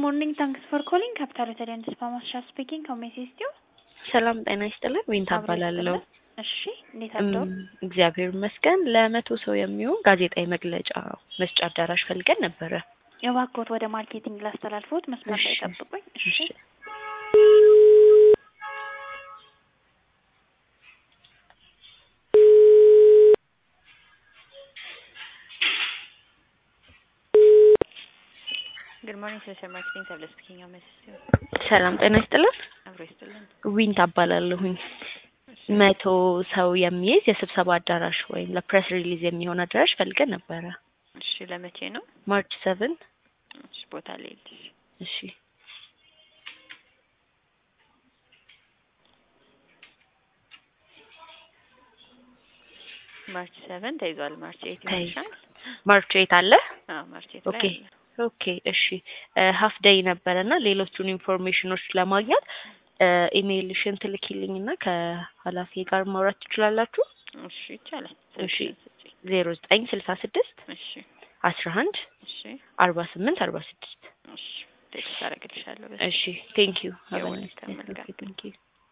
morning. Thanks for calling Capital Hotel and Spa Masha speaking. How may I assist you? ሰላም ጤና ይስጥልን። ዊንታ አብሮ እባላለሁ። ይስጥልን። እሺ እንዴት አደሩ? እም፣ እግዚአብሔር ይመስገን። ለመቶ ሰው የሚሆን ጋዜጣዊ መግለጫ መስጫ አዳራሽ ፈልገን ነበረ። የባኮት ወደ ማርኬቲንግ ላስተላልፎት መስመር ላይ እሺ። ጠብቁኝ። እሺ እሺ። ጉድ ሞርኒንግ ሶሻል ማርኬቲንግ ሰብለ ስፒኪንግ ሀው ሜይ አይ አሲስት ዩ? ሰላም ጤና ይስጥልን። አብሮ ይስጥልን። ዊንታ እባላለሁኝ። መቶ ሰው የሚይዝ የስብሰባ አዳራሽ ወይም ለፕሬስ ሪሊዝ የሚሆን አዳራሽ ፈልገን ነበረ። እሺ ለመቼ ነው? ማርች ሰቨን እሺ ቦታ ልሄድልሽ። እሺ ማርች ሰቨን ተይዟል። ማርች ኤይት ተይዟል። ይሆናል። ማርች ኤት አለ። አዎ ማርች ኤይት ኦኬ ላይ አለ። ኦኬ እሺ ሀፍ ደይ ነበረ እና ሌሎቹን ኢንፎርሜሽኖች ለማግኘት ኢሜይልሽን ትልኪልኝና ከኃላፊ ጋር ማውራት ትችላላችሁ። እሺ ይቻላል። እሺ። ስልክሽን ስጪኝ። ዜሮ ዘጠኝ ስልሳ ስድስት እሺ አስራ አንድ እሺ አርባ ስምንት አርባ ስድስት እሺ ቴክስት አደርግልሻለሁ። እሺ ቴንክ ዩ You're welcome. Welcome. ቴንክ ዩ